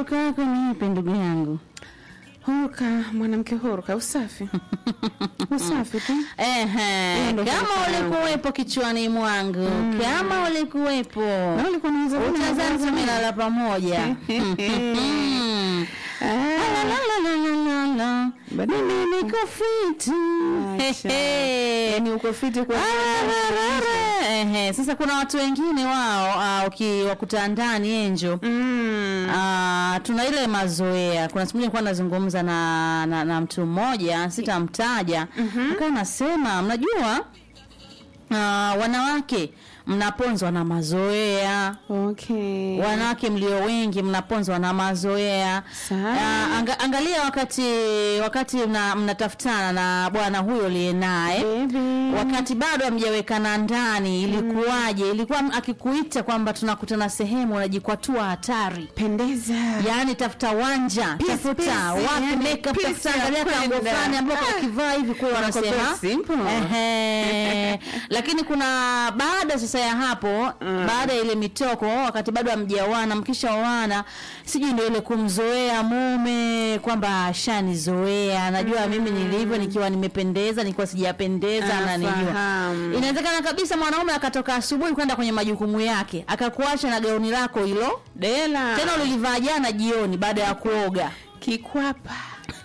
huruka yako ni ipi ndugu yangu? Huruka, mwanamke huruka, usafi usafi tu. Ehe, Hiyo ndo kama huruka yangu. ulikuwepo kichwani mwangu, kama ulikuwepo Na ulikuwa unaweza kuona utazani mavazi tumelala pamoja. Mm. La, la, la, la, la, la, la. Baadaye- Mimi niko fiti. Acha. Hehe. Yaani uko fiti kwa Ararara. Ehe, sasa kuna watu wengine wao ah, ukiwakuta ndani enjo Mm. Ah, tuna ile mazoea. Kuna siku moja nilikuwa nazungumza na, na, na mtu mmoja sitamtaja, akawa nasema mnajua, ah, wanawake mnaponzwa na mazoea Okay. wanawake mlio wengi mnaponzwa na mazoea. Sawa. Ah, anga, angalia wakati wakati mna- mnatafutana na bwana huyo liye naye Baby. wakati bado hamjawekana ndani, ilikuwaje? Ilikuwa m- akikuita kwamba tunakutana sehemu, unajikwatua hatari Pendeza. Yaani tafuta wanja, Peace, tafuta peace, wapi yani makeup, peace tafuta ya angalia kango kwenda. fulani ambao Ah. kakivaa hivi kwa wanasema Wanakuwa simple. ehe. Lakini kuna baada sasa ya hapo baada ya ile mitoko, wakati bado hamjaoana, mkishaoana, sijui ndio ile kumzoea mume kwamba ashanizoea, najua mimi nilivyo, nikiwa nimependeza, nikiwa sijapendeza, ananijua. Anafahamu. Inawezekana kabisa mwanaume akatoka asubuhi kwenda kwenye majukumu yake, akakuacha na gauni lako hilo Dela. tena ulilivaa jana jioni baada ya kuoga. kikwapa.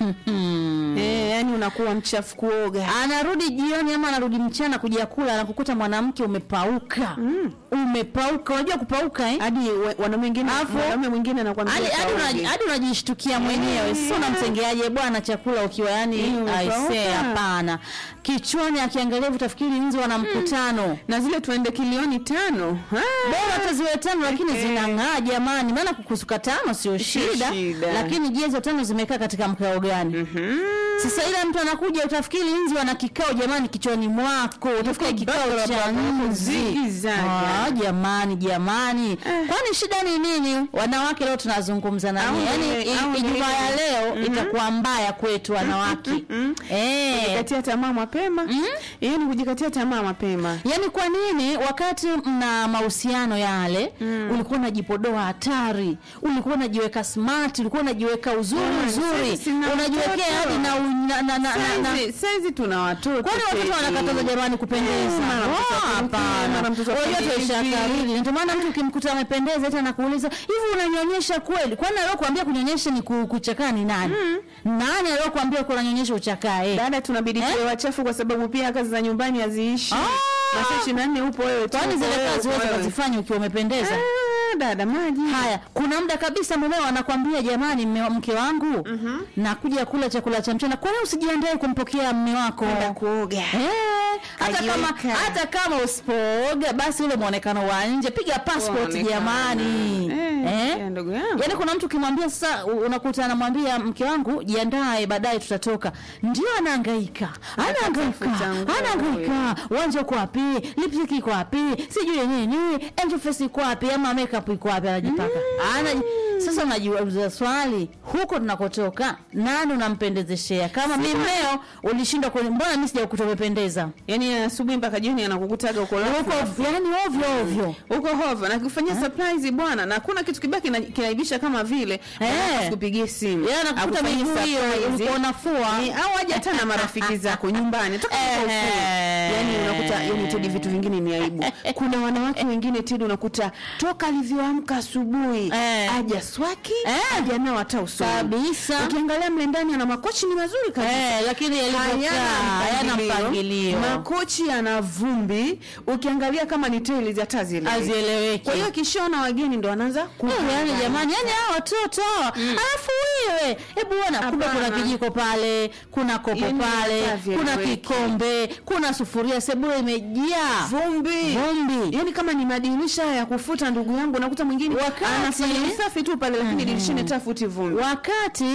Eh, yani unakuwa mchafu kuoga. Anarudi jioni ama anarudi mchana kuja kula, anakukuta mwanamke umepauka, umepauka. Unajua kupauka eh? Hadi we- wanaume wengine Alafu- mwanaume mwingine anakuambia Hadi hadi kaoge. unaji- hadi unajishtukia mwenyewe, sasa unamtengeaje bwana chakula ukiwa yani Eh, umepauka. aisee, hapana. Kichwani akiangalia hivi utafikiri nzi wana mkutano. na zile tuende kilioni tano. Ah. Bora hata ziwe tano lakini zinang'aa jamani, maana kukusuka tano sio shida, shida. lakini je, hizo tano zimekaa katika mkao gani? Mhm. Sasa ile mtu anakuja utafikiri nzi wana kikao jamani kichwani mwako, utafikiri kikao baba, cha baba, nzi. zigizaga. Ah, jamani jamani, kwani shida ni nini? Wanawake leo tunazungumza na Au nyinyi, ni- yani au ni- Ijumaa ya leo itakuwa mbaya kwetu wanawake eh. Kujikatia tamaa mapema. Hiyo ni kujikatia tamaa mapema. Yaani kwa nini wakati mna mahusiano yale ulikuwa unajipodoa hatari, ulikuwa unajiweka smart, ulikuwa unajiweka uzuri Mm, uzuri, sasa sina unajiwekea mtoto. hadi na, u- na, na, na, na, na Saizi saizi tuna watoto. Kwani watoto Teddy. wanakataza jamani kupendeza? Eh, mara mtoto Oh, aperuke, hapana. mara mtoto Unajua afanye tuisha hivi. kariri. Ndio maana mtu ukimkuta amependeza hata anakuuliza, "Hivi unanyonyesha kweli?" Kwani aliyokuambia kunyonyesha ni ku- kuchakaa ni nani? Nani aliyokuambia uko unanyonyesha uchakaa eh? Dada, tunabidi Eh? tuwe wachafu kwa sababu pia kazi za nyumbani haziishi. Ah! Masaa ishirini na nne upo wewe tu. Kwani upo zile wewe, kazi upo wewe wewe. ukazifanya ukiwa umependeza? Ah, dada maji. Haya, kuna muda kabisa mumeo anakwambia jamani, mme- mke wangu nakuja kula chakula cha mchana, kwani usijiandae kumpokea mme wako? Kwenda kuoga. Eh, hata kama Kajiweka. hata kama usipooga basi ule muonekano wa nje, piga passport Muonekano. jamani. Eh, ya ndugu yangu. Yaani kuna mtu ukimwambia sasa, u- unakuta anamwambia mke wangu jiandae, baadaye tutatoka, ndio anahangaika, anahangaika, Anatafuta nguo. anahangaika, uwanja uko wapi, lipstick iko wapi, sijui nini, angel face iko wapi, ama makeup iko wapi, anajipaka Anaji... Sasa unajiuliza swali, huko tunakotoka nani unampendezeshea? Kama mimi leo ulishindwa kuni, mbona mimi sijakuta umependeza Yaani asubuhi mpaka jioni anakukutaga uko lafu. huko, yani ovyo ovyo. uko hova na kufanyia surprise bwana, na hakuna kitu kibaki kina- kinaibisha kama vile Eh. kupigia simu Yeye anakukuta Akufanyie miguu hiyo surprise. ulikuwa unafua. Eh, au aje hata na marafiki zako nyumbani toka Eh. yani unakuta yani Tedi, vitu vingine ni aibu. Kuna wanawake wengine Tedi, unakuta toka alivyoamka asubuhi Eh. aja swaki Eh. aja nao hata usoni Kabisa. Ukiangalia mle ndani ana makochi ni mazuri kabisa Eh, lakini yalivyokaa hayana mpangilio, makochi yana vumbi, ukiangalia kama ni tiles hata zile. hazieleweki. Kwa hiyo akishaona wageni ndo anaanza Eh, kupanga. yani jamani, yani hao watoto alafu wewe, hebu ona, kumbe kuna Hapana. kijiko pale, kuna kopo Yani pale, hata kuna vieleweki. kikombe, kuna sufuria, sebule imejaa vumbi vumbi. yani kama ni madirisha ya kufuta ndugu yangu unakuta mwingine Wakati- anafanya usafi tu pale lakini dirishani tafuti vumbi Wakati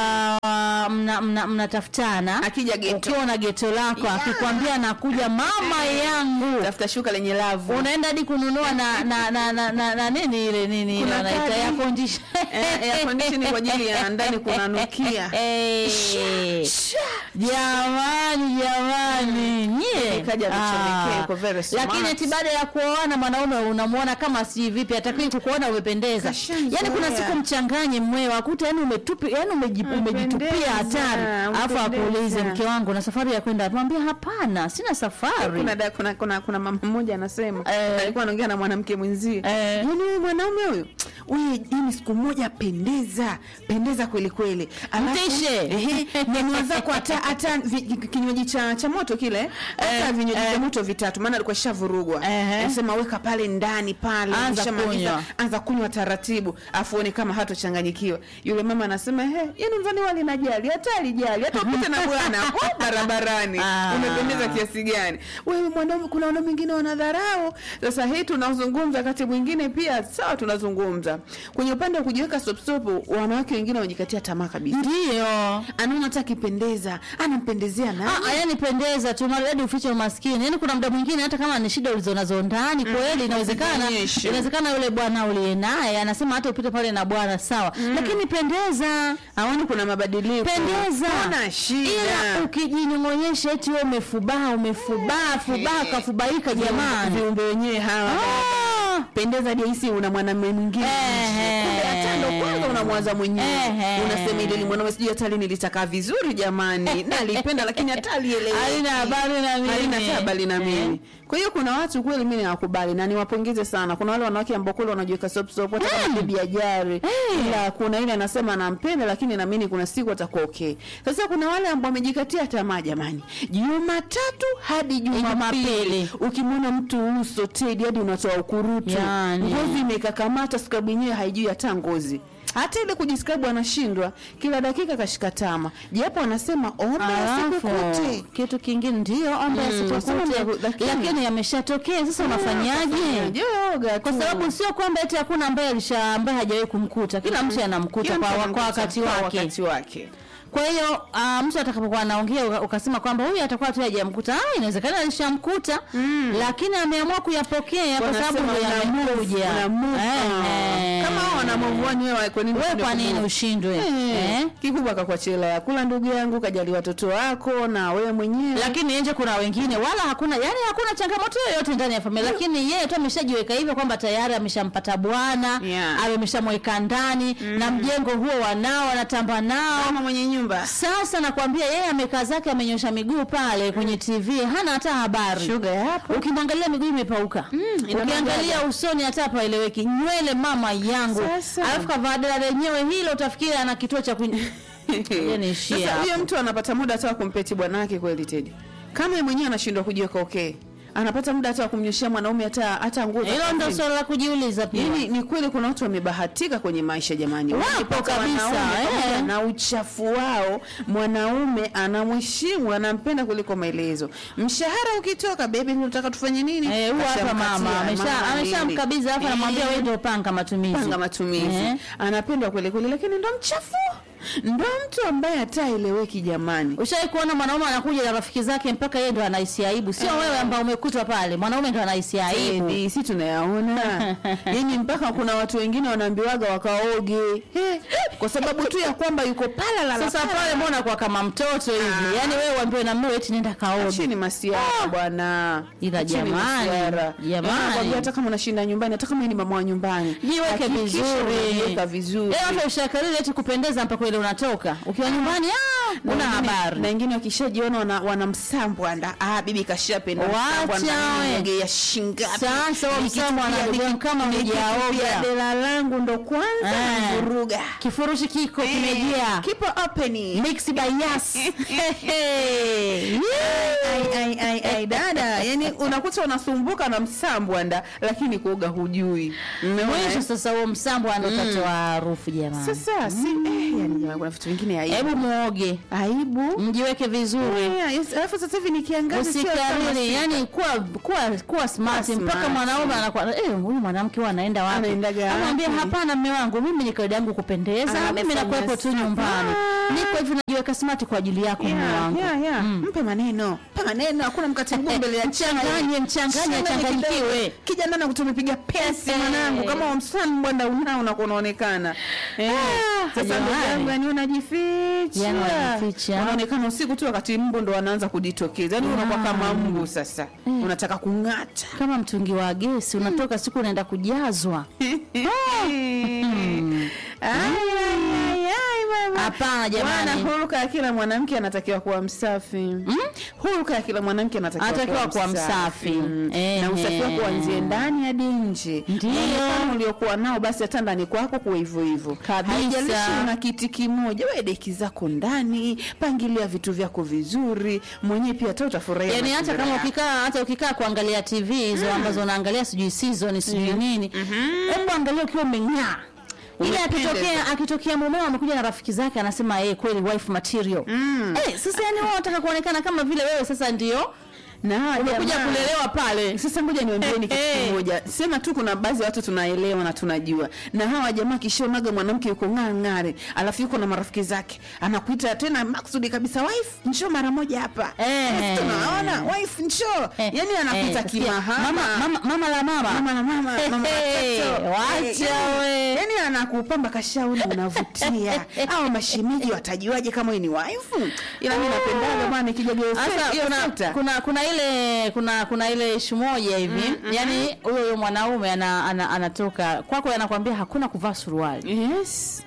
uh, mna- mna- mnatafutana Akija geto. ukiwa na geto lako, akikwambia nakuja mama yangu tafuta shuka lenye lavu unaenda hadi kununua na na na, na, na, na nini ile nini ile Kuna wanaita kadi. air condition Eh, air condition kwa ajili ya ndani kunanukia. Eh. jamani jamani nyie Ikaja vichomekee, Ah. uko very smart. lakini eti baada ya kuoana mwanaume unamuona kama si vipi atakii kukuona umependeza Kashamzoea. yani kuna siku mchanganye mmeo akuta yani umetupi yani umeji- umejitupia Umependeza, hatari alafu umependeza. akuulize mke wangu na safari ya kwenda mwambia hapana sina safari kuna, da- kuna, kuna, kuna mama mmoja anasema Eh. alikuwa anaongea na mwanamke mwenzie Eh. yaani huyu mwanaume huyu huyu yani siku moja pendeza pendeza kweli kweli Alafu, Mtishe. ehe, nyanyua zako hata hata vi- ki- kinywaji cha, cha moto kile hata Eh, vinywaji eh. vya moto vitatu maana alikuwa shavurugwa Ehe. anasema weka pale ndani pale Anza ukishamaliza, kunywa. anza kunywa taratibu afu uone kama hatochanganyikiwa yule mama anasema he yani mzani wali najali hata alijali hata upite na bwana hapo barabarani Ah. umependeza kiasi gani wewe mwanaume kuna wanaume wengine wanadharau sasa hii tunazungumza wakati mwingine pia sawa tunazungumza kwenye upande wa kujiweka stopstop wanawake wengine wanajikatia tamaa kabisa ndio anaona hata akipendeza anampendezea nani Ah, yani pendeza tu maridadi ufiche umaskini yani kuna muda mwingine hata kama ni shida ulizonazo ndani kweli inawezekana zionyeshe. inawezekana yule bwana uliye naye anasema hata upite pale na bwana sawa lakini pendeza aoni kuna mabadiliko pendeza Huna shida ila ukijinyong'onyesha eti wewe umefubaa umefubaa fubaa kafubaika jamani viumbe wenyewe hawa Ah. pendeza jahisi una mwanamume mwingine Ehe. kumbe hata ndo kwanza unamwaza mwenyewe Ehe. unasema ile ni mwanaume sijui hata lini litakaa vizuri jamani na alipenda lakini hata alielewi Halina habari na mimi. halina hata habari na mimi kwa hiyo kuna watu kweli mimi nawakubali na niwapongeze sana kuna wale wanawake ambao kweli wanajiweka sop sop hata kama bibi ajari ila kuna ile anasema anampenda lakini naamini kuna siku atakuwa okay sasa kuna wale ambao wamejikatia tamaa jamani jumatatu hadi jumapili Jumapili. ukimwona mtu uso tedi hadi unatoa ukurutu Yani. ngozi imekakamata skrabu yenyewe haijui hata ngozi hata ile kujiskrabu anashindwa kila dakika kashika tama japo anasema omba Alafu asikukute kitu kingine ndio omba Mm, yasitukute, wasema lakini- lakini yameshatokea sasa unafanyaje Joga kwa tu. sababu sio kwamba eti hakuna ambaye alisha ambaye hajawahi kumkuta kila mtu anamkuta Kila kwa, mtu kwa anamkuta wakati kwa wake wakati wake kwa hiyo uh, mtu atakapokuwa anaongea uka- ukasema kwamba huyu atakuwa tu hajamkuta ah, inawezekana alishamkuta lakini ameamua kuyapokea kwa sababu Wanasema ndio una move, yamekuja una move on. Eh, kama hao wana move on, wewe kwa nini wewe ushindwe kwa nini kumove? ushindwe Eh, eh? kikubwa kakuachia ya kula ndugu yangu kajali watoto wako na wewe mwenyewe lakini nje kuna wengine wala hakuna yani hakuna changamoto yoyote ndani ya familia lakini yeye tu ameshajiweka hivyo kwamba tayari ameshampata bwana Yeah. ameshamweka ndani na mjengo huo wanao anatamba nao mama mwenye nyumba sasa nakwambia yeye amekaa zake amenyosha miguu pale kwenye tv hana hata habari shuga yapo ukimwangalia miguu imepauka ina ukiangalia maganda. usoni hata hapaeleweki nywele mama yangu Sasa. alafu kavaa dela lenyewe hilo utafikiri ana kituo cha kuny... niishie Sasa hapo. huyo mtu anapata muda hata wa kumpeti bwana wake kweli Tedi? Kama yeye mwenyewe anashindwa kujiweka okay, anapata muda hata wa kumnyoshia mwanaume hata hata nguo za hilo ndo kazini. swala la kujiuliza pia Yaani ni kweli kuna watu wamebahatika kwenye maisha jamani, Wapo Wamepata kabisa, wanaume eh. pamoja na uchafu wao, mwanaume anamheshimu, anampenda kuliko maelezo. Mshahara ukitoka, bebi, tunataka tufanye nini? Eh, huwa hapa mama Ashamkatia, amesha mama ameshamkabidhi halafu nini? anamwambia Eh. wewe ndio panga matumizi panga matumizi Eh. anapendwa kweli kweli, lakini ndo mchafu, ndo mtu ambaye hataeleweki jamani. Ushawahi kuona mwanaume anakuja na rafiki zake mpaka yeye ndo anahisi aibu, sio wewe ambao umekutwa pale, mwanaume ndo anahisi aibu. Edi, si tunayaona yani, mpaka kuna watu wengine wanaambiwaga wakaoge Eh, kwa sababu tu ya kwamba yuko pala la Sasa pale mbona kwa kama mtoto hivi? Yaani wewe uambiwe na mume eti nenda kaoge. chini masiara bwana, Ila Acheni jamani, masiara. jamani. Yaani nakwambia hata kama unashinda nyumbani, hata kama wewe ni mama wa nyumbani, Jiweke hakikisha vizuri. unajiweka vizuri. Eh, hata ushakalile eti kupendeza mpaka ile unatoka. Ukiwa nyumbani ah, Na una wengine- habari. na wengine wakishajiona wana, wana msambwanda ah, bibi kashapenda Wacha msambwanda, we. nimeongea ya shingapi Sasa huo Nikitupia- msambwanda ndugu yangu kama nikitupia hujaoga. dela langu ndo kwanza Eh. vuruga Kifurushi kiko kimejaa. kipo open Mix by Yas. Hey. ai, ai, ai, ai, dada yani unakuta unasumbuka na msambwanda lakini kuoga hujui Umeona, Mwisho eh? sasa huo msambo anatatoa harufu jamani. sasa si eh, yani jamani kuna vitu vingine aibu Hebu muoge. aibu Mjiweke vizuri. Yeah, yes, alafu sasa hivi ni kiangazi sio kama usikariri si- yani kuwa kuwa kuwa smart Kuwa mpaka smart. mwanaume anakuwa eh huyu mwanamke huwa anaenda wapi Anaendaga wapi? anamwambia hapana mme wangu mimi ni kawaida yangu kupendeza Anakufanyia mimi nakuwepo tu safa. nyumbani niko hivi jiweka smart kwa ajili yako mume Yeah, wangu yeah, yeah. mpe maneno mpe maneno hakuna mkate mguu mbele ya chai. Mchanganye, mchanganye, Changanye achanganyikiwe. kidogo. kijana na kutumepiga pesi Eh. mwanangu kama wamsani bwana unao unakuwa unaonekana eh. Ah, sasa ndugu jamani. yangu yani unajificha Yani unajificha. unaonekana usiku tu wakati mbu ndo anaanza kujitokeza yani unakuwa kama mbu sasa unataka kung'ata kama mtungi wa gesi unatoka siku unaenda kujazwa Ai, ai, ai, ai, mama. Hapana, jamani. Bwana, huruka ya kila mwanamke anatakiwa kuwa msafi huruka ya kila mwanamke anatakiwa Anatakiwa kuwa msafi. Mm. Ehe. na usafi wako kuanzie ndani hadi nje Ndio. Muonekano uliokuwa nao basi hata ndani kwako kuwa hivyo hivyo Kabisa. haijalishi una kiti kimoja we deki zako ndani pangilia vitu vyako vizuri mwenyewe pia hata utafurahia yani hata mazingira kama yako. ukikaa hata ukikaa kuangalia tv hizo ambazo unaangalia sijui season sijui nini hebu angalia ukiwa umeng'aa ile Umependeza. akitokea akitokea mumeo amekuja na rafiki zake anasema yeye kweli wife material eh, sasa yani wao wanataka kuonekana kama vile wewe sasa ndio na hawa umekuja jamaa- kulelewa pale sasa ngoja niambieni kitu Eh, eh. kimoja sema tu kuna baadhi ya watu tunaelewa na tunajua na hawa jamaa kishonaga mwanamke yuko ng'ang'are alafu yuko na marafiki zake anakuita tena maksudi kabisa wife njoo mara moja hapa Eh. Wife, tunaona wife njoo Eh, yani anakuita eh, kimahama mama, mama, mama la mama mama na mama Eh, mama eh, watoto. wacha Eh, we. yani- yani anakupamba kashauri unavutia au mashimiji watajuaje kama wewe ni wife ila mimi napendaga bwana ikija Sasa hiyo kuna, sekta. kuna kuna ile kuna kuna ile ishu moja hivi yani huyo huyo mwanaume ana, ana, anatoka kwako anakwambia hakuna kuvaa suruali yes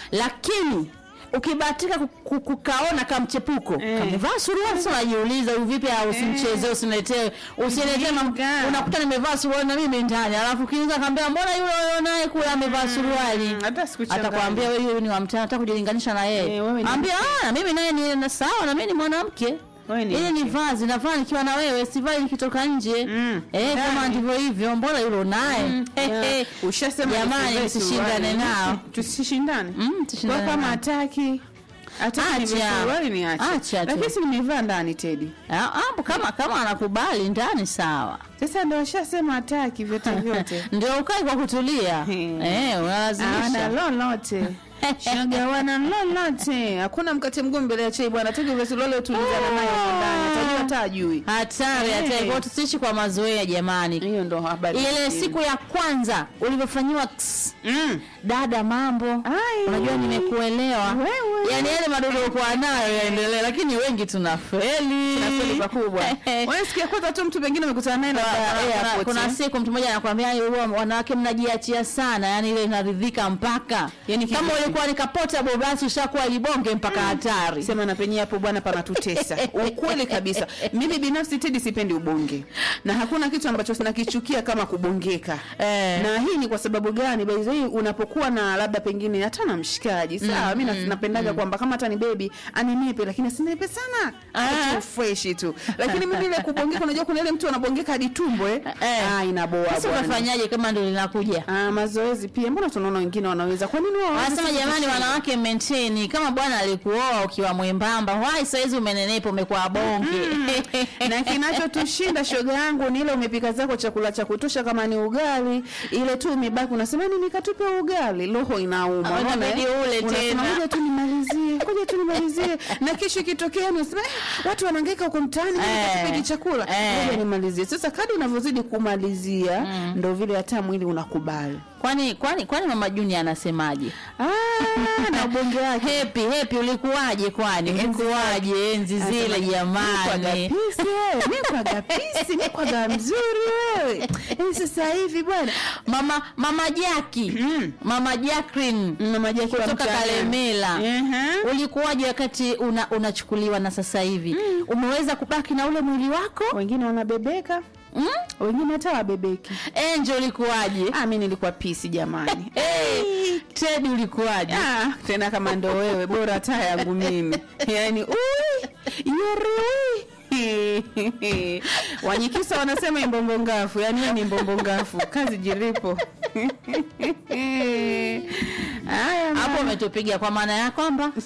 lakini ukibahatika ku- ku- kukaona kamchepuko Eh. kamevaa suruali sasa unajiuliza huyu vipi au usimchezee usiniletee usiniletee mam- Ujinga. unakuta nimevaa suruali na mimi ndani alafu kiniza kaambia mbona yule wewe naye kule amevaa suruali hata sikuchanganya. atakwambia wewe huyu ni wa mtana nataka kujilinganisha na yeye Eh, wewe ni ambia ah na mimi naye ni na sawa na mimi ni mwanamke Wewe ni ili ni mke. vazi navaa nikiwa na wewe sivai nikitoka nje Mm. eh kama Ndani. ndivyo hivyo mbona yule naye Yeah. ushasema jamani nisivae msishindane suruali. nao tusishindane Mm, kwa tushindane kama nao. hataki hataki Acha. nivae suruali ni Acha acha tu. lakini si nimevaa ndani tedi Ah, ah, kama kama anakubali ndani sawa sasa ndo ashasema hataki vyote vyote ndio ukae kwa kutulia Hmm. eh ana unalazimisha lolote shoga wana lolote hakuna mkate mgumu mbele ya chai bwana tegi vesulole utulizana nayo huko ndani atajua hata ajui hatari Eh. hatari kwa tusiishi kwa mazoea jamani hiyo ndo habari ile nyingine. siku ya kwanza ulivyofanyiwa ks- mm. dada mambo Ai. unajua nimekuelewa Wewe. yani yale madodo ukuwa nayo yaendelee lakini wengi tunafeli Nafeli pakubwa wewe sikia kwanza tu mtu pengine umekutana naye Kuna- labda kuna- airport, kuna eh. siku mtu mmoja anakwambia "Yaani huwa wanawake mnajiachia sana yani ile inaridhika mpaka Yani kama kivipi? ulikuwa ni kapotable basi ushakuwa libonge mpaka hatari sema na penye hapo bwana panatutesa ukweli kabisa mimi binafsi tedi sipendi ubonge na hakuna kitu ambacho sinakichukia kama kubongeka Eh. na hii ni kwa sababu gani by the way unapokuwa na labda pengine hata na mshikaji sawa mi mm, napendaga kwamba kama hata ni bebi aninepe lakini asininepe sana Ah. tu fresh tu lakini mimi ile kubongeka unajua kuna ile mtu anabongeka hadi tumbo eh, Eh. ah inaboa sasa bwana unafanyaje kama ndio linakuja Ah, mazoezi pia mbona tunaona wengine wanaweza kwa nini wao hawawezi wanasema sisi jamani tushindwe? wanawake maintain kama bwana alikuoa ukiwa mwembamba wai saizi umenenepa umekuwa bonge na kinachotushinda shoga yangu ni ile umepika zako chakula cha kutosha kama ni ugali ile tu imebaki unasema nini katupe ugali roho inauma Ah, unaona, inabidi eh? ule Unasema, tena. ngoja tu nimalizie ngoja tu nimalizie na kesho ikitokea ni unasema eh, watu wanahangaika huko mtaani ngoja Eh. katupe hiki chakula Eh. ngoja nimalizie sasa kadri unavyozidi kumalizia ndo vile hata mwili unakubali kwani kwani kwani mama juni anasemaje ah, na ubonge wake hepi hepi ulikuwaje kwani ulikuwaje enzi zile jamani mikwaga pisi mikwaga mzuri wewe Eh, sasa hivi bwana mama mama jaki Mm. mama Jacqueline mama Jackie wa kutoka mtaani. Kalemela Ehe. ulikuwaje wakati una, unachukuliwa na sasa hivi umeweza kubaki na ule mwili wako wengine wanabebeka mm? wengine hata wabebeki Angel ulikuwaje ah, mi nilikuwa pisi jamani hey, Teddy ulikuwaje ah, tena kama ndo wewe bora hata yangu mimi yani ui yuri wanyikisa wanasema imbombo ngafu yani we ni mbombo ngafu kazi jiripo haya hapo mama. umetupiga kwa maana ya kwamba